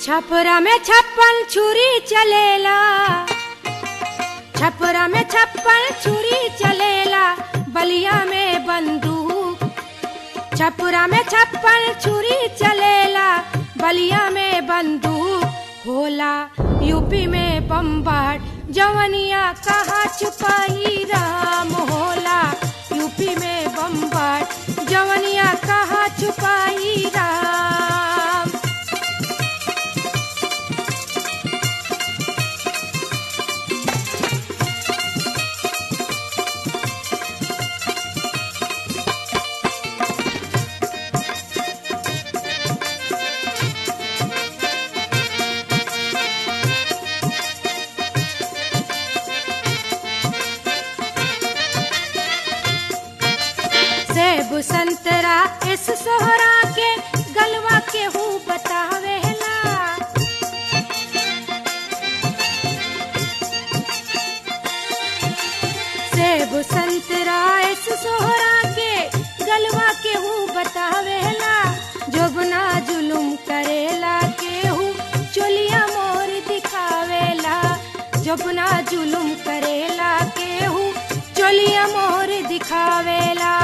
छपरा में छप्पन छुरी चलेला छपरा में छप्पन छुरी चलेला बलिया में बंदूक छपरा में छप्पन छुरी चलेला बलिया में बंदूक होला यूपी में बम्बाट जवनिया कहाँ छुपाई राम होला यूपी में बम्बाट जवनिया कहाँ छुपाई राम सेब संतरा इस सोहरा के गलवा के हूँ बतावेला सेब संतरा इस सोहरा के गलवा के हूँ बतावेला जोबना जुलुम करेला के हूँ चोलिया मोर दिखावेला जोबना जुलुम करेला के हूँ चोलिया मोर दिखावेला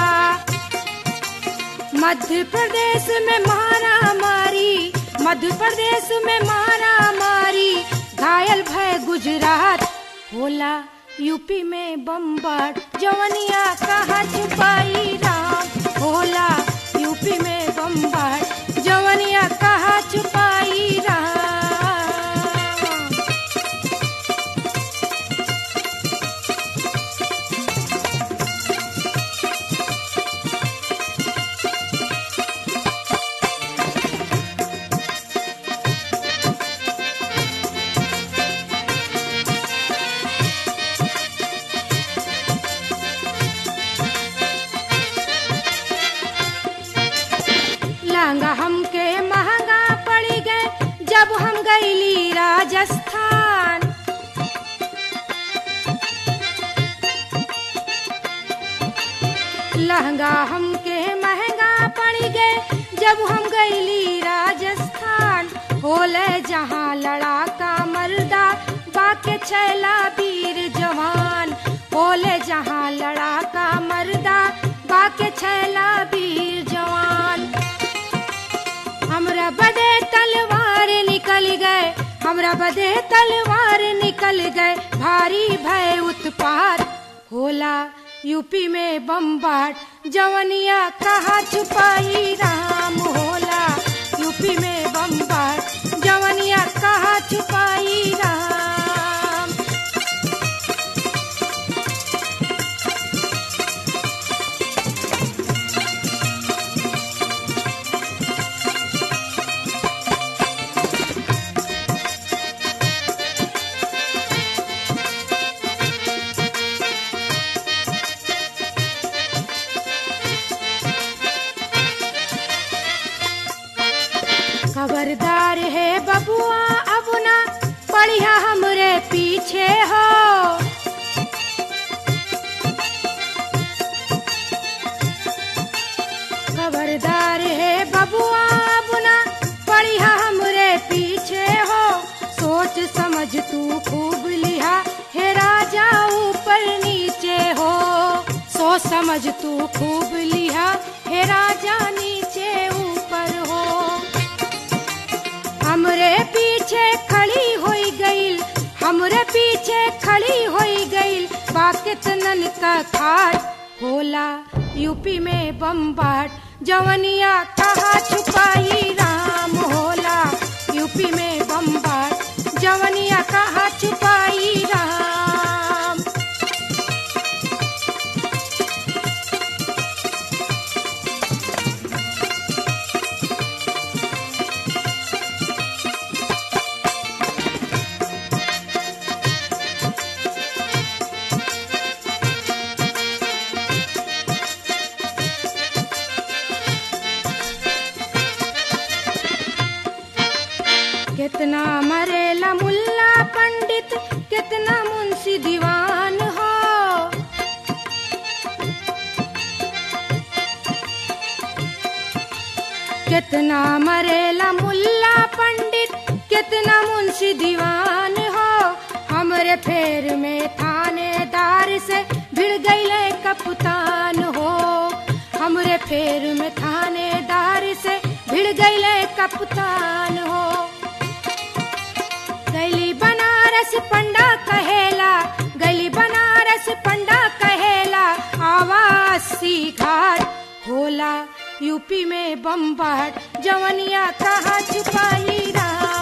मध्य प्रदेश में मारा मारी मध्य प्रदेश में मारा मारी घायल भय गुजरात होला यूपी में बम्बाट जवनिया कहाँ छुपाई राम होला यूपी में बम्बाट जवनिया कहाँ छुपाई राम लहंगा हमके महंगा पड़ी गए जब हम गईली राजस्थान लहंगा हमके महंगा पड़ी गए जब हम गईली राजस्थान होले जहाँ लड़ाका मर्दा बाके छैला वीर जवान होले जहाँ लड़ाका मर्दा बाके छैला वीर जवान हमरा बदे तलवार निकल गए हमरा बदे तलवार निकल गए भारी भय उत्पात होला यूपी में बम्बाट जवनिया कहाँ छुपाई राम होला यूपी में बम्बाट जवनिया कहाँ छुपाई राम खबरदार है बबुआ अब ना पढ़िया हमरे पीछे हो खबरदार है बबुआ अब ना पढ़िया हमरे पीछे हो सोच समझ तू खूब लिहा हे राजा ऊपर नीचे हो सोच समझ तू खूब लिहा हे राजा नीचे ऊपर हो हमरे पीछे खड़ी होई गईल हमरे पीछे खड़ी होई गईल बाकितनन का खाट होला यूपी में बम्बाट जवनिया कहाँ छुपाई राम होला यूपी में बम्बाट जवनिया कहाँ छुपाई राम कितना मरेला मुल्ला पंडित कितना मुंशी दीवान हो कितना मरेला मुल्ला पंडित भिड़ गईले कप्तान हो गली बनारस पंडा कहेला गली बनारस पंडा कहेला आवासी घाट होला यूपी में बम्बाट जवनिया कहाँ छुपाई रहा